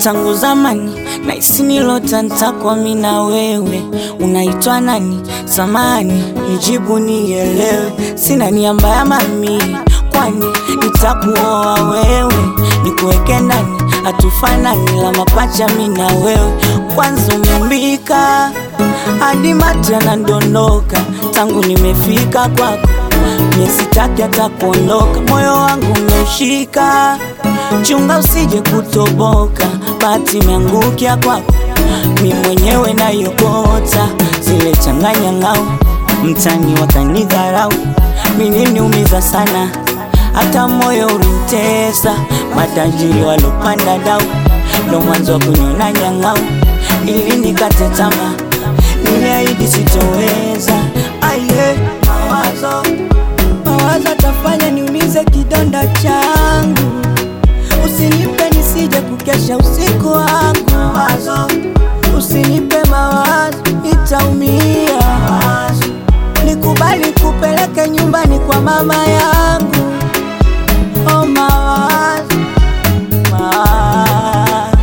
tangu zamani na isinilota ntakwa mi na wewe. Unaitwa nani? Samani nijibu nielewe, sina nia mbaya mami, kwani nitakuoa wewe, nikuweke ndani, hatufanani la mapacha mi na wewe. Kwanza umeumbika hadi mate yanadondoka, tangu nimefika kwako mie sitaki hata kuondoka, moyo wangu umeushika, chunga usije kutoboka, bahati imeangukia kwako, mi mwenyewe nayokota zile changanya ngao, mtani wakanidharau, mininiumiza sana, hata moyo ulimtesa, matajiri walopanda dau, ndo mwanzo wa kuniona nyang'au, ili nikate tamaa, niliahidi sitoweza, aye mawazo mawazo atafanya niumize kidonda changu, usinipe nisije kukesha usiku wangu. Mawazo usinipe mawazo, nitaumia. Nikubali kupeleke nyumbani kwa mama yangu. Oh, mawazo, mawazo.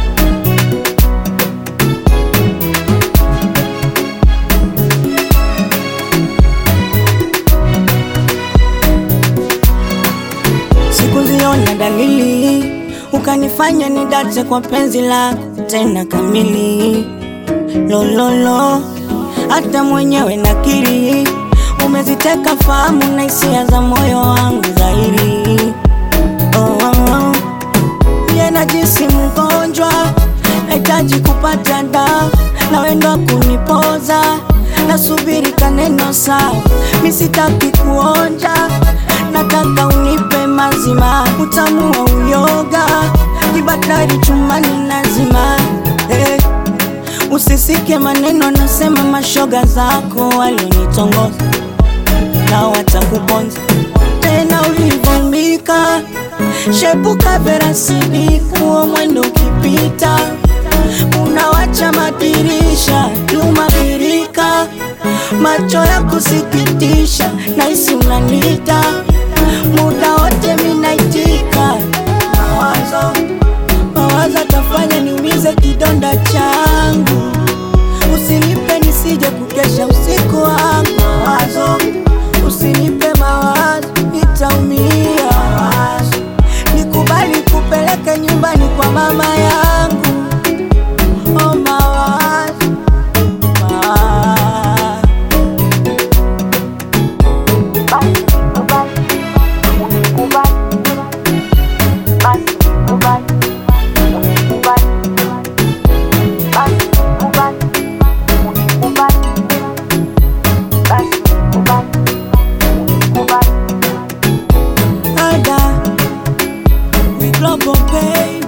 Sikuziona dalili ukanifanya nidate kwa penzi lako tena kamili. Lololo, hata mwenyewe nakiri umeziteka fahamu na hisia za moyo wangu dhahiri. Oh, oh, oh. Mie najisi mgonjwa, nahitaji kupata dawa na wendo kunipoza, nasubiri kaneno sawa, mi sitaki kuonja, nataka unipe mazima, utamu wa uyoga, kibatari chumani nazima eh. Usisike maneno nasema mashoga zako walionitongoza na watakuponza tena ulivumbika, shepuka verasidi kuo mwendo ukipita, unawacha madirisha nyuma birika, macho ya kusikitisha, naisi unanita muda wote minaitika, mawazo mawazo atafanya niumize kidonda changu, usinipe nisije kukesha usiku wangu. Mawazo usinipe mawazo, nitaumia. Mawazo nikubali kupeleke nyumbani kwa mama yangu. Oh, mawazo mawazo Ada, we global baby.